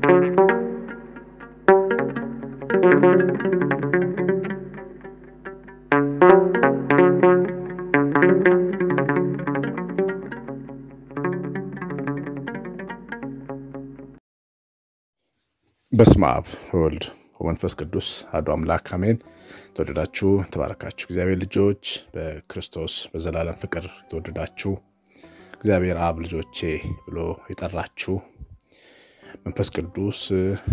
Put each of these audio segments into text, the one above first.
በስመ አብ ወወልድ ወመንፈስ ቅዱስ አሐዱ አምላክ አሜን። ተወደዳችሁ ተባረካችሁ እግዚአብሔር ልጆች በክርስቶስ በዘላለም ፍቅር የተወደዳችሁ እግዚአብሔር አብ ልጆቼ ብሎ የጠራችሁ መንፈስ ቅዱስ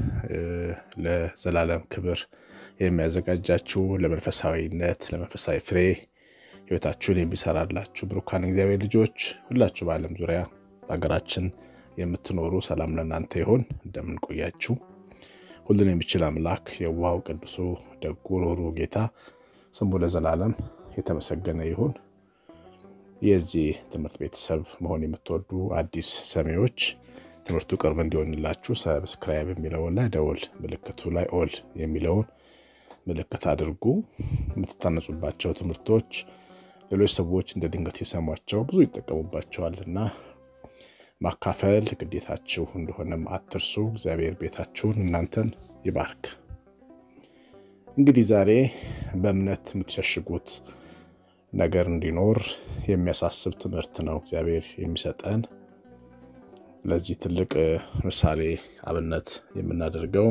ለዘላለም ክብር የሚያዘጋጃችሁ ለመንፈሳዊነት ለመንፈሳዊ ፍሬ ሕይወታችሁን የሚሰራላችሁ ብሩካን እግዚአብሔር ልጆች ሁላችሁ በዓለም ዙሪያ በሀገራችን የምትኖሩ ሰላም ለእናንተ ይሆን። እንደምን ቆያችሁ? ሁሉን የሚችል አምላክ የዋሃው ቅዱሱ ደጉ ሮሩ ጌታ ስሙ ለዘላለም የተመሰገነ ይሁን። የዚህ ትምህርት ቤተሰብ መሆን የምትወዱ አዲስ ሰሚዎች ትምህርቱ ቅርብ እንዲሆንላችሁ ሰብስክራይብ የሚለውን ላይ ደወል ምልክቱ ላይ ኦል የሚለውን ምልክት አድርጉ። የምትታነጹባቸው ትምህርቶች ሌሎች ሰዎች እንደ ድንገት የሰሟቸው ብዙ ይጠቀሙባቸዋልና ማካፈል ግዴታችሁ እንደሆነም አትርሱ። እግዚአብሔር ቤታችሁን እናንተን ይባርክ። እንግዲህ ዛሬ በእምነት የምትሸሽጉት ነገር እንዲኖር የሚያሳስብ ትምህርት ነው እግዚአብሔር የሚሰጠን። ለዚህ ትልቅ ምሳሌ አብነት የምናደርገው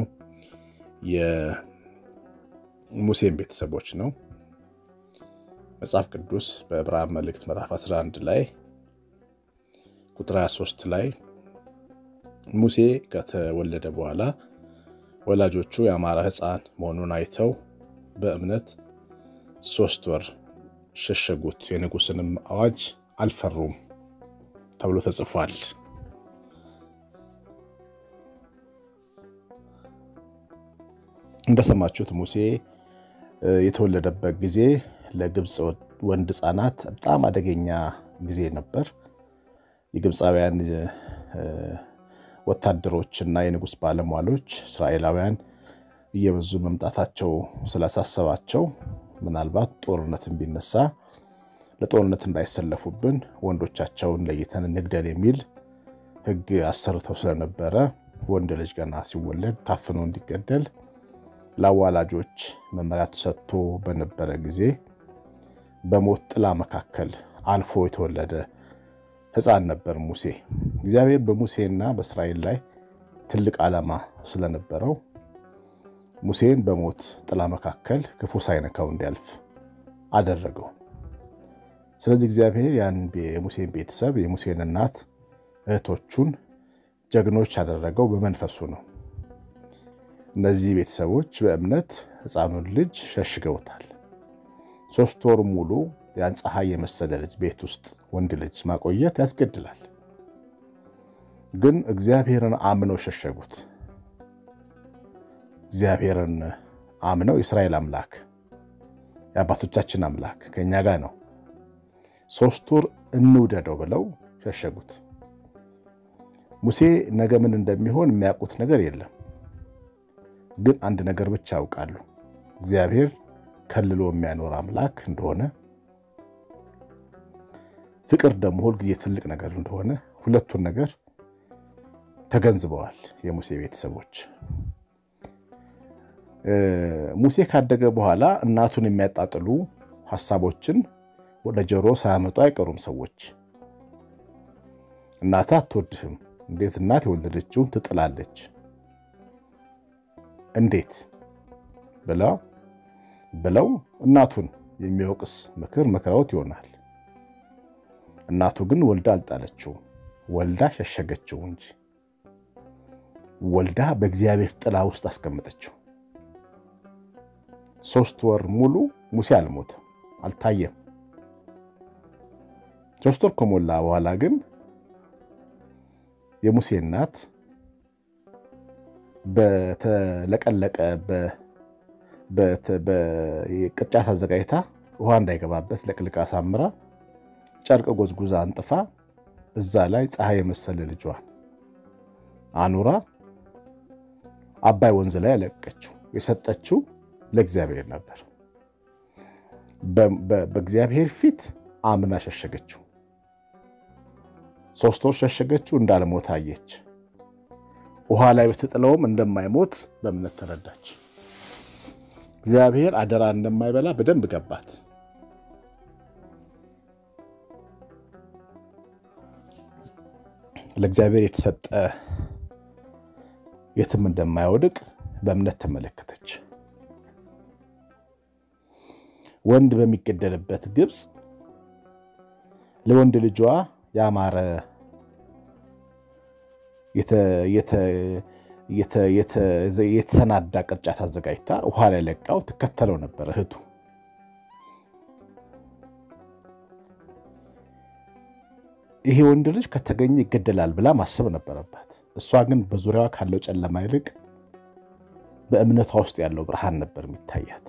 የሙሴን ቤተሰቦች ነው። መጽሐፍ ቅዱስ በዕብራውያን መልእክት ምዕራፍ 11 ላይ ቁጥር 23 ላይ ሙሴ ከተወለደ በኋላ ወላጆቹ የአማራ ሕፃን መሆኑን አይተው በእምነት ሶስት ወር ሸሸጉት፣ የንጉሥንም አዋጅ አልፈሩም ተብሎ ተጽፏል። እንደሰማችሁት ሙሴ የተወለደበት ጊዜ ለግብፅ ወንድ ሕፃናት በጣም አደገኛ ጊዜ ነበር። የግብፃውያን ወታደሮችና የንጉሥ ባለሟሎች እስራኤላውያን እየበዙ መምጣታቸው ስላሳሰባቸው ምናልባት ጦርነትን ቢነሳ ለጦርነት እንዳይሰለፉብን ወንዶቻቸውን ለይተን እንግደል የሚል ሕግ አሰርተው ስለነበረ ወንድ ልጅ ገና ሲወለድ ታፍኖ እንዲገደል ለአዋላጆች መመሪያ ተሰጥቶ በነበረ ጊዜ በሞት ጥላ መካከል አልፎ የተወለደ ሕፃን ነበር ሙሴ። እግዚአብሔር በሙሴና በእስራኤል ላይ ትልቅ ዓላማ ስለነበረው ሙሴን በሞት ጥላ መካከል ክፉ ሳይነካው እንዲያልፍ አደረገው። ስለዚህ እግዚአብሔር ያን የሙሴን ቤተሰብ የሙሴን እናት እህቶቹን ጀግኖች ያደረገው በመንፈሱ ነው። እነዚህ ቤተሰቦች በእምነት ሕፃኑን ልጅ ሸሽገውታል። ሶስት ወር ሙሉ ያን ፀሐይ የመሰለ ልጅ ቤት ውስጥ ወንድ ልጅ ማቆየት ያስገድላል። ግን እግዚአብሔርን አምነው ሸሸጉት። እግዚአብሔርን አምነው የእስራኤል አምላክ የአባቶቻችን አምላክ ከእኛ ጋር ነው፣ ሶስት ወር እንውደደው ብለው ሸሸጉት። ሙሴ ነገ ምን እንደሚሆን የሚያውቁት ነገር የለም። ግን አንድ ነገር ብቻ ያውቃሉ፣ እግዚአብሔር ከልሎ የሚያኖር አምላክ እንደሆነ ፍቅር ደግሞ ሁልጊዜ ትልቅ ነገር እንደሆነ ሁለቱን ነገር ተገንዝበዋል የሙሴ ቤተሰቦች። ሙሴ ካደገ በኋላ እናቱን የሚያጣጥሉ ሀሳቦችን ወደ ጆሮ ሳያመጡ አይቀሩም ሰዎች። እናትህ አትወድህም፣ እንዴት እናት የወለደችውን ትጥላለች? እንዴት ብለው ብለው እናቱን የሚወቅስ ምክር መክረውት ይሆናል። እናቱ ግን ወልዳ አልጣለችውም፣ ወልዳ ሸሸገችው እንጂ ወልዳ በእግዚአብሔር ጥላ ውስጥ አስቀመጠችው። ሶስት ወር ሙሉ ሙሴ አልሞተም፣ አልታየም። ሶስት ወር ከሞላ በኋላ ግን የሙሴ እናት በተለቀለቀ ቅርጫት አዘጋጅታ ውሃ እንዳይገባበት ለቅልቃ አሳምራ ጨርቅ ጎዝጉዛ አንጥፋ እዛ ላይ ፀሐይ የመሰለ ልጇን አኑራ አባይ ወንዝ ላይ ያለቀችው የሰጠችው ለእግዚአብሔር ነበር። በእግዚአብሔር ፊት አምና ሸሸገችው። ሶስት ወር ሸሸገችው፣ እንዳልሞት አየች። ውሃ ላይ ብትጥለውም እንደማይሞት በእምነት ተረዳች። እግዚአብሔር አደራ እንደማይበላ በደንብ ገባት። ለእግዚአብሔር የተሰጠ የትም እንደማይወድቅ በእምነት ተመለከተች። ወንድ በሚገደልበት ግብፅ ለወንድ ልጇ ያማረ የተሰናዳ ቅርጫት አዘጋጅታ ውሃ ላይ ለቃው ትከተለው ነበር እህቱ። ይሄ ወንድ ልጅ ከተገኘ ይገደላል ብላ ማሰብ ነበረባት። እሷ ግን በዙሪያዋ ካለው ጨለማ ይልቅ በእምነቷ ውስጥ ያለው ብርሃን ነበር የሚታያት።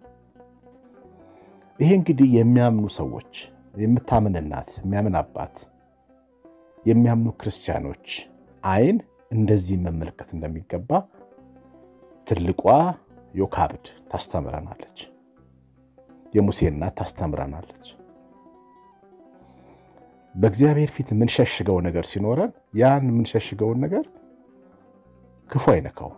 ይሄ እንግዲህ የሚያምኑ ሰዎች፣ የምታምን እናት፣ የሚያምን አባት፣ የሚያምኑ ክርስቲያኖች አይን እንደዚህ መመልከት እንደሚገባ ትልቋ ዮካብድ ታስተምረናለች። የሙሴ እናት ታስተምረናለች። በእግዚአብሔር ፊት የምንሸሽገው ነገር ሲኖረን ያን የምንሸሽገውን ነገር ክፉ አይነካውም።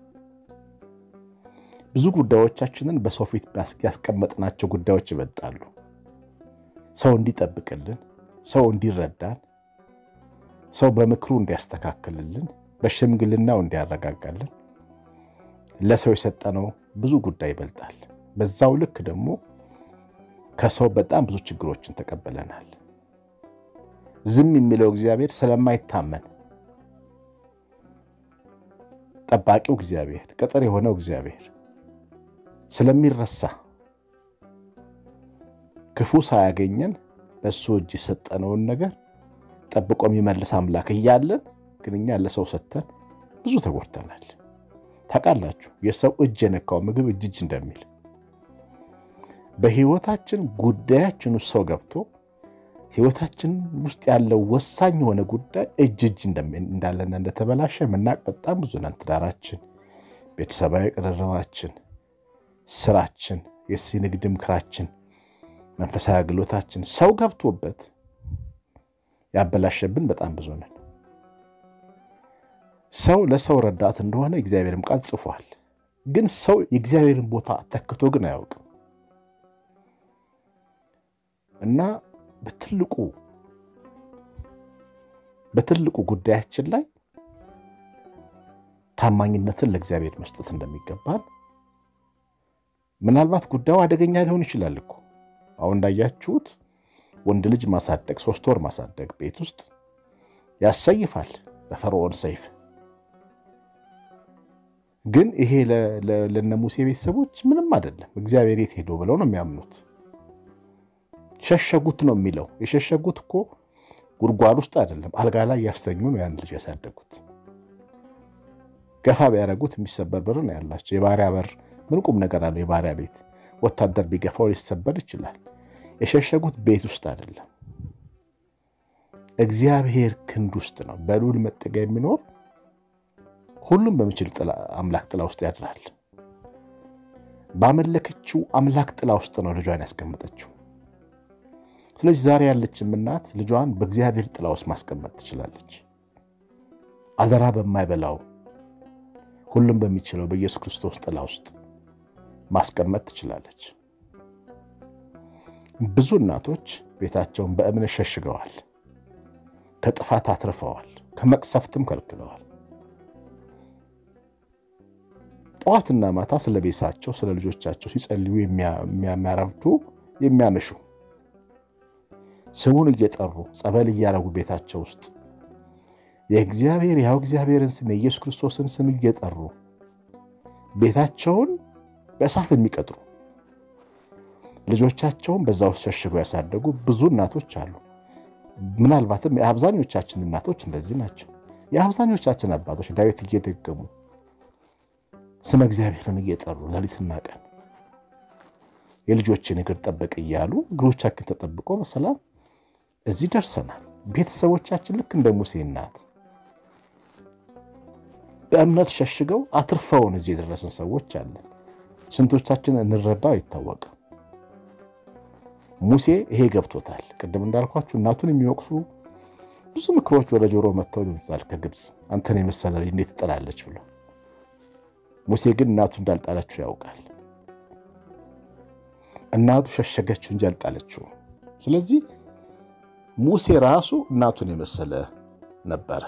ብዙ ጉዳዮቻችንን በሰው ፊት ያስቀመጥናቸው ጉዳዮች ይበልጣሉ። ሰው እንዲጠብቅልን፣ ሰው እንዲረዳን፣ ሰው በምክሩ እንዲያስተካክልልን፣ በሽምግልናው እንዲያረጋጋልን ለሰው የሰጠነው ብዙ ጉዳይ ይበልጣል። በዛው ልክ ደግሞ ከሰው በጣም ብዙ ችግሮችን ተቀብለናል። ዝም የሚለው እግዚአብሔር ስለማይታመን ጠባቂው እግዚአብሔር ቅጥር የሆነው እግዚአብሔር ስለሚረሳ ክፉ ሳያገኘን በእሱ እጅ የሰጠነውን ነገር ጠብቆ የሚመልስ አምላክ እያለን ግን እኛ ለሰው ሰጥተን ብዙ ተጎድተናል። ታውቃላችሁ፣ የሰው እጅ የነካው ምግብ እጅ እጅ እንደሚል በሕይወታችን ጉዳያችን ውስጥ ሰው ገብቶ ሕይወታችን ውስጥ ያለው ወሳኝ የሆነ ጉዳይ እጅ እጅ እንዳለና እንደተበላሸ የምናውቅ በጣም ብዙ ነን። ትዳራችን፣ ቤተሰባዊ ቅርርባችን፣ ስራችን፣ የንግድ ምክራችን፣ መንፈሳዊ አገልግሎታችን ሰው ገብቶበት ያበላሸብን በጣም ብዙ ነን። ሰው ለሰው ረዳት እንደሆነ እግዚአብሔርም ቃል ጽፏል። ግን ሰው የእግዚአብሔርን ቦታ ተክቶ ግን አያውቅም እና በትልቁ በትልቁ ጉዳያችን ላይ ታማኝነትን ለእግዚአብሔር መስጠት እንደሚገባን ምናልባት ጉዳዩ አደገኛ ሊሆን ይችላል እኮ አሁን እንዳያችሁት ወንድ ልጅ ማሳደግ ሶስት ወር ማሳደግ ቤት ውስጥ ያሰይፋል በፈርዖን ሰይፍ። ግን ይሄ ለነ ሙሴ ቤተሰቦች ምንም አይደለም። እግዚአብሔር የት ሄዶ ብለው ነው የሚያምኑት። ሸሸጉት ነው የሚለው። የሸሸጉት እኮ ጉድጓድ ውስጥ አይደለም፣ አልጋ ላይ ያስተኙ ነው ያን ልጅ ያሳደጉት። ገፋ ቢያደርጉት የሚሰበር በር ነው ያላቸው። የባሪያ በር ምን ቁም ነገር አለው? የባሪያ ቤት ወታደር ቢገፋው ሊሰበር ይችላል። የሸሸጉት ቤት ውስጥ አይደለም፣ እግዚአብሔር ክንድ ውስጥ ነው። በልዑል መጠጊያ የሚኖር ሁሉም በሚችል አምላክ ጥላ ውስጥ ያድራል። ባመለከችው አምላክ ጥላ ውስጥ ነው ልጇን ያስቀመጠችው። ስለዚህ ዛሬ ያለችም እናት ልጇን በእግዚአብሔር ጥላ ውስጥ ማስቀመጥ ትችላለች። አደራ በማይበላው ሁሉም በሚችለው በኢየሱስ ክርስቶስ ጥላ ውስጥ ማስቀመጥ ትችላለች። ብዙ እናቶች ቤታቸውን በእምነት ሸሽገዋል፣ ከጥፋት አትርፈዋል፣ ከመቅሰፍትም ከልክለዋል። ጠዋትና ማታ ስለ ቤታቸው ስለ ልጆቻቸው ሲጸልዩ የሚያረፍዱ የሚያመሹ ስሙን እየጠሩ ጸበል እያረጉ ቤታቸው ውስጥ የእግዚአብሔር ያው እግዚአብሔርን ስም የኢየሱስ ክርስቶስን ስም እየጠሩ ቤታቸውን በእሳት የሚቀጥሩ ልጆቻቸውን በዛ ውስጥ ሸሽገው ያሳደጉ ብዙ እናቶች አሉ። ምናልባትም የአብዛኞቻችን እናቶች እንደዚህ ናቸው። የአብዛኞቻችን አባቶች ዳዊት እየደገሙ ስመ እግዚአብሔርን እየጠሩ ሌሊትና ቀን የልጆችን እግር ጠበቅ እያሉ እግሮቻችን ተጠብቆ በሰላም እዚህ ደርሰናል። ቤተሰቦቻችን ልክ እንደ ሙሴ እናት በእምነት ሸሽገው አትርፈውን እዚህ የደረስን ሰዎች አለን። ስንቶቻችን እንረዳው አይታወቅም። ሙሴ ይሄ ገብቶታል። ቅድም እንዳልኳችሁ እናቱን የሚወቅሱ ብዙ ምክሮች ወደ ጆሮ መጥተው ይሉታል ከግብፅ አንተን የመሰለ ልጅ እንዴት ትጠላለች ብሎ። ሙሴ ግን እናቱ እንዳልጣለችው ያውቃል። እናቱ ሸሸገችው እንጂ አልጣለችው። ስለዚህ ሙሴ ራሱ እናቱን የመሰለ ነበረ።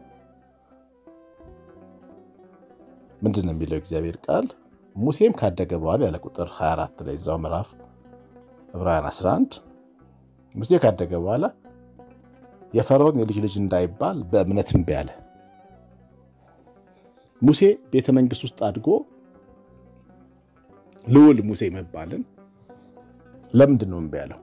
ምንድን ነው የሚለው እግዚአብሔር ቃል? ሙሴም ካደገ በኋላ ያለ ቁጥር 24 ላይ እዛው ምዕራፍ ዕብራውያን 11 ሙሴ ካደገ በኋላ የፈርዖን የልጅ ልጅ እንዳይባል በእምነት እምቢ አለ። ሙሴ ቤተ መንግሥት ውስጥ አድጎ ልዑል ሙሴ መባልን ለምንድን ነው እምቢ ያለው?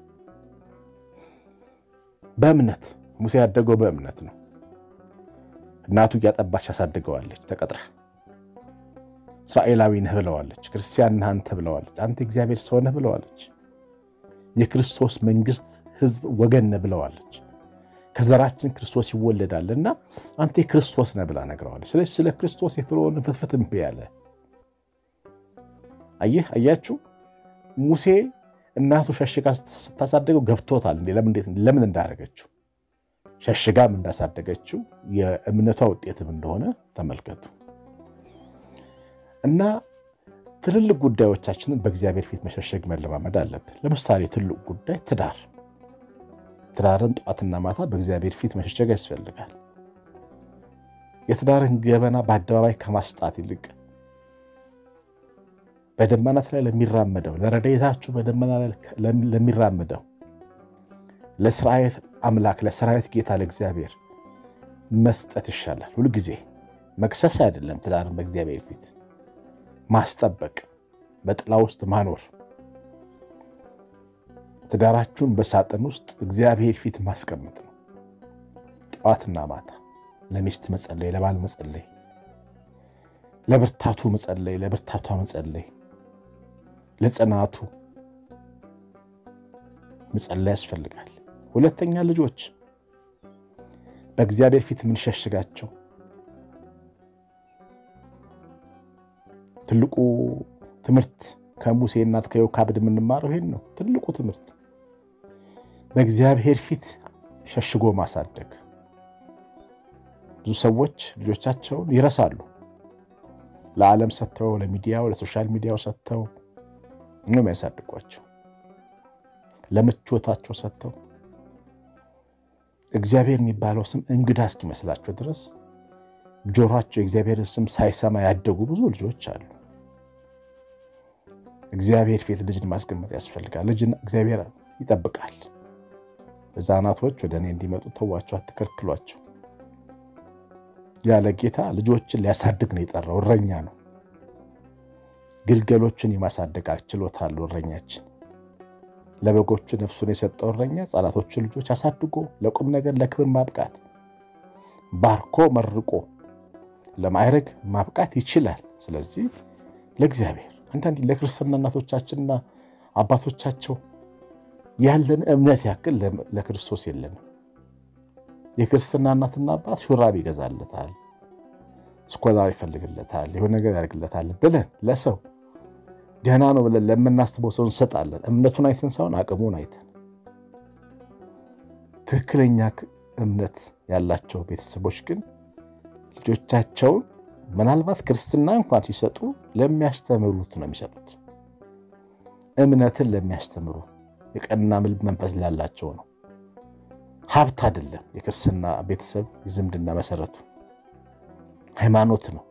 በእምነት ሙሴ ያደገው በእምነት ነው። እናቱ እያጠባች ያሳድገዋለች ተቀጥራ እስራኤላዊ ነህ ብለዋለች። ክርስቲያን ነህ አንተ ብለዋለች። አንተ እግዚአብሔር ሰው ነህ ብለዋለች። የክርስቶስ መንግሥት ሕዝብ ወገን ነህ ብለዋለች። ከዘራችን ክርስቶስ ይወለዳልና አንተ የክርስቶስ ነህ ብላ ነግረዋለች። ስለዚህ ስለ ክርስቶስ የፍርዖን ፍትፍት እምቢ ያለ አየህ፣ አያችሁ ሙሴ እናቱ ሸሽጋ ስታሳደገው ገብቶታል ለምን እንዳደረገችው ሸሽጋም እንዳሳደገችው የእምነቷ ውጤትም እንደሆነ ተመልከቱ። እና ትልልቅ ጉዳዮቻችንን በእግዚአብሔር ፊት መሸሸግ መለማመድ አለብን። ለምሳሌ ትልቅ ጉዳይ ትዳር፣ ትዳርን ጠዋትና ማታ በእግዚአብሔር ፊት መሸሸግ ያስፈልጋል። የትዳርን ገበና በአደባባይ ከማስጣት ይልቅ በደመናት ላይ ለሚራመደው ለረድኤታችሁ በደመና ላይ ለሚራመደው ለሰራዊት አምላክ ለሰራዊት ጌታ ለእግዚአብሔር መስጠት ይሻላል። ሁልጊዜ መክሰስ አይደለም። ትዳርን በእግዚአብሔር ፊት ማስጠበቅ፣ በጥላ ውስጥ ማኖር፣ ትዳራችሁን በሳጥን ውስጥ እግዚአብሔር ፊት ማስቀመጥ ነው። ጠዋትና ማታ ለሚስት መጸለይ፣ ለባል መጸለይ፣ ለብርታቱ መጸለይ፣ ለብርታቷ መጸለይ፣ ለጽናቱ መጸለይ ያስፈልጋል። ሁለተኛ ልጆች በእግዚአብሔር ፊት የምንሸሽጋቸው ትልቁ ትምህርት ከሙሴ እናት ከዮካብድ የምንማረው ይሄን ነው። ትልቁ ትምህርት በእግዚአብሔር ፊት ሸሽጎ ማሳደግ። ብዙ ሰዎች ልጆቻቸውን ይረሳሉ። ለዓለም ሰጥተው፣ ለሚዲያው ለሶሻል ሚዲያው ሰጥተው ነው የሚያሳድጓቸው። ለምቾታቸው ሰጥተው እግዚአብሔር የሚባለው ስም እንግዳ እስኪመስላቸው ድረስ ጆሯቸው የእግዚአብሔርን ስም ሳይሰማ ያደጉ ብዙ ልጆች አሉ። እግዚአብሔር ፊት ልጅን ማስቀመጥ ያስፈልጋል። ልጅን እግዚአብሔር ይጠብቃል። ሕፃናቶች ወደ እኔ እንዲመጡ ተዋቸው፣ አትከልክሏቸው። ያለ ጌታ ልጆችን ሊያሳድግ ነው የጠራው። እረኛ ነው። ግልገሎችን የማሳደግ ችሎታ አለው እረኛችን። ለበጎቹ ነፍሱን የሰጠው እረኛ ሕፃናቶችን ልጆች አሳድጎ ለቁም ነገር ለክብር ማብቃት ባርኮ መርቆ ለማዕረግ ማብቃት ይችላል። ስለዚህ ለእግዚአብሔር አንዳንድ ለክርስትና እናቶቻችንና አባቶቻቸው ያለን እምነት ያክል ለክርስቶስ የለንም። የክርስትና እናትና አባት ሹራብ ይገዛለታል፣ ስኮላር ይፈልግለታል፣ የሆነ ነገር ያደርግለታል ብለን ለሰው ደህና ነው ብለን ለምናስበው ሰው እንሰጣለን። እምነቱን አይተን ሳይሆን አቅሙን አይተን። ትክክለኛ እምነት ያላቸው ቤተሰቦች ግን ልጆቻቸውን ምናልባት ክርስትና እንኳን ሲሰጡ ለሚያስተምሩት ነው የሚሰጡት። እምነትን ለሚያስተምሩ የቀና መንፈስ ላላቸው ነው። ሀብት አይደለም። የክርስትና ቤተሰብ የዝምድና መሰረቱ ሃይማኖት ነው።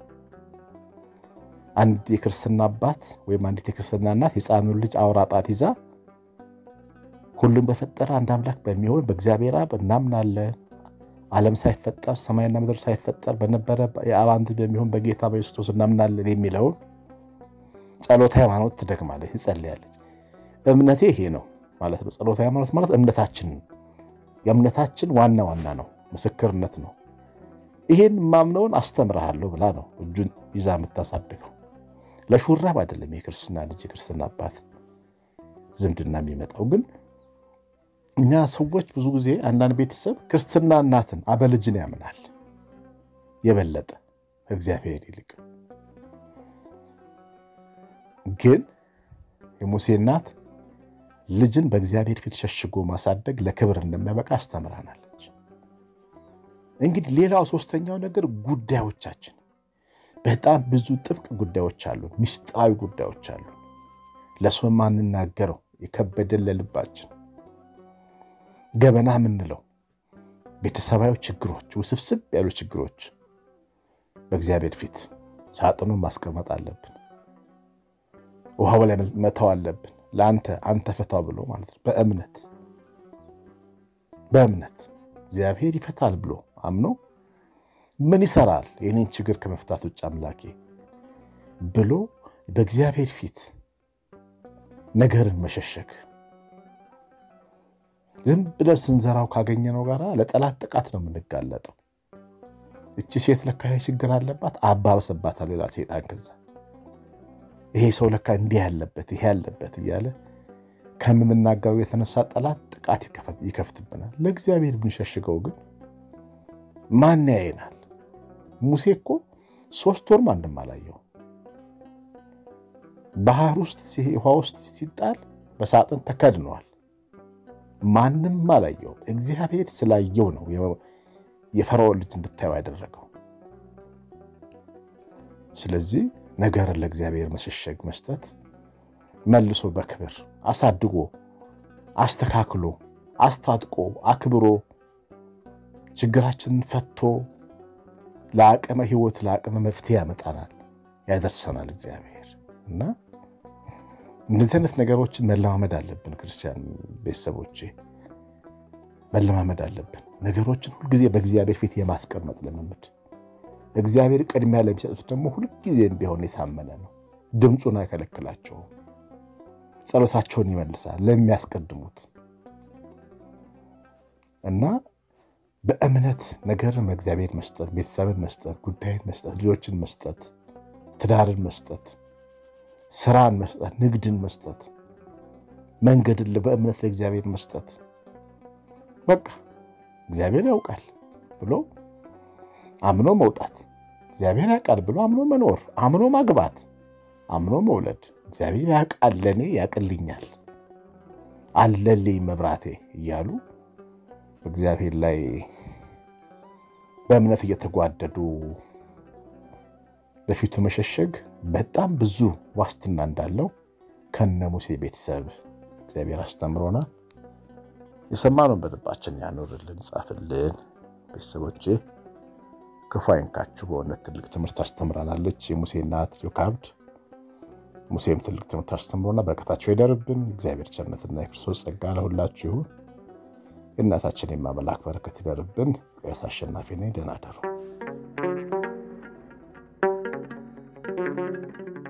አንድ የክርስትና አባት ወይም አንዲት የክርስትና እናት የሕፃኑን ልጅ አውራ ጣት ይዛ ሁሉም በፈጠረ አንድ አምላክ በሚሆን በእግዚአብሔር አብ እናምናለን ዓለም ሳይፈጠር ሰማይና ምድር ሳይፈጠር በነበረ የአብ አንድ በሚሆን በጌታ በኢየሱስ ክርስቶስ እናምናለን የሚለውን ጸሎተ ሃይማኖት ትደግማለች፣ ትጸልያለች። እምነቴ ይሄ ነው ማለት ነው። ጸሎተ ሃይማኖት ማለት እምነታችን የእምነታችን ዋና ዋና ነው፣ ምስክርነት ነው። ይሄን ማምነውን አስተምርሃለሁ ብላ ነው እጁን ይዛ የምታሳድገው። ለሹራብ አይደለም የክርስትና ልጅ የክርስትና አባት ዝምድና የሚመጣው ግን እኛ ሰዎች ብዙ ጊዜ አንዳንድ ቤተሰብ ክርስትና እናትን አበልጅን ያምናል የበለጠ እግዚአብሔር ይልቅ። ግን የሙሴ እናት ልጅን በእግዚአብሔር ፊት ሸሽጎ ማሳደግ ለክብር እንደሚያበቃ አስተምራናለች። እንግዲህ ሌላው ሶስተኛው ነገር ጉዳዮቻችን በጣም ብዙ ጥብቅ ጉዳዮች አሉ፣ ምስጢራዊ ጉዳዮች አሉ። ለሰው ማንናገረው የከበደን ለልባችን ገበና የምንለው ቤተሰባዊ ችግሮች፣ ውስብስብ ያሉ ችግሮች በእግዚአብሔር ፊት ሳጥኑን ማስቀመጥ አለብን። ውሃው ላይ መተው አለብን። ለአንተ አንተ ፈታው ብሎ ማለት ነው። በእምነት በእምነት እግዚአብሔር ይፈታል ብሎ አምኖ ምን ይሰራል የኔን ችግር ከመፍታት ውጭ አምላኬ ብሎ በእግዚአብሔር ፊት ነገርን መሸሸግ ዝም ብለን ስንዘራው ካገኘነው ጋር ለጠላት ጥቃት ነው የምንጋለጠው። እቺ ሴት ለካ ይሄ ችግር አለባት አባበሰባታል ሌላ ሴጣን። ከዛ ይሄ ሰው ለካ እንዲህ ያለበት ይሄ ያለበት እያለ ከምንናገረው የተነሳ ጠላት ጥቃት ይከፍትብናል። ለእግዚአብሔር ብንሸሽገው ግን ማን ያየናል? ሙሴ እኮ ሶስት ወር ማንም አላየው። ባህር ውስጥ ውሃ ውስጥ ሲጣል በሳጥን ተከድነዋል። ማንም አላየውም። እግዚአብሔር ስላየው ነው የፈርዖን ልጅ እንድታየው ያደረገው። ስለዚህ ነገርን ለእግዚአብሔር መሸሸግ መስጠት፣ መልሶ በክብር አሳድጎ አስተካክሎ አስታጥቆ አክብሮ ችግራችንን ፈቶ ለአቅመ ሕይወት ለአቅመ መፍትሄ ያመጣናል፣ ያደርሰናል እግዚአብሔር እና እንደዚህ አይነት ነገሮችን መለማመድ አለብን። ክርስቲያን ቤተሰቦቼ መለማመድ አለብን። ነገሮችን ሁልጊዜ በእግዚአብሔር ፊት የማስቀመጥ ልምምድ። እግዚአብሔር ቅድሚያ ለሚሰጡት ደግሞ ሁልጊዜም ቢሆን የታመነ ነው። ድምፁን አይከለክላቸውም። ጸሎታቸውን ይመልሳል ለሚያስቀድሙት እና በእምነት ነገርን በእግዚአብሔር መስጠት፣ ቤተሰብን መስጠት፣ ጉዳይን መስጠት፣ ልጆችን መስጠት፣ ትዳርን መስጠት ስራን መስጠት፣ ንግድን መስጠት፣ መንገድን በእምነት ለእግዚአብሔር መስጠት። በቃ እግዚአብሔር ያውቃል ብሎ አምኖ መውጣት፣ እግዚአብሔር ያውቃል ብሎ አምኖ መኖር፣ አምኖ ማግባት፣ አምኖ መውለድ። እግዚአብሔር ያውቃል፣ ለእኔ ያውቅልኛል፣ አለልኝ መብራቴ እያሉ እግዚአብሔር ላይ በእምነት እየተጓደዱ በፊቱ መሸሸግ በጣም ብዙ ዋስትና እንዳለው ከነ ሙሴ ቤተሰብ እግዚአብሔር አስተምሮናል። የሰማነውን በልባችን ያኖርልን፣ ጻፍልን። ቤተሰቦቼ ክፉ አይንካችሁ። በእውነት ትልቅ ትምህርት አስተምራናለች የሙሴ እናት ዮካብድ። ሙሴም ትልቅ ትምህርት አስተምሮና በረከታቸው ይደርብን። እግዚአብሔር ቸርነትና የክርስቶስ ጸጋ ለሁላችሁ ይሁን። የእናታችን የማመላክ በረከት ይደርብን። ቀሲስ አሸናፊ ነኝ። ደህና እደሩ።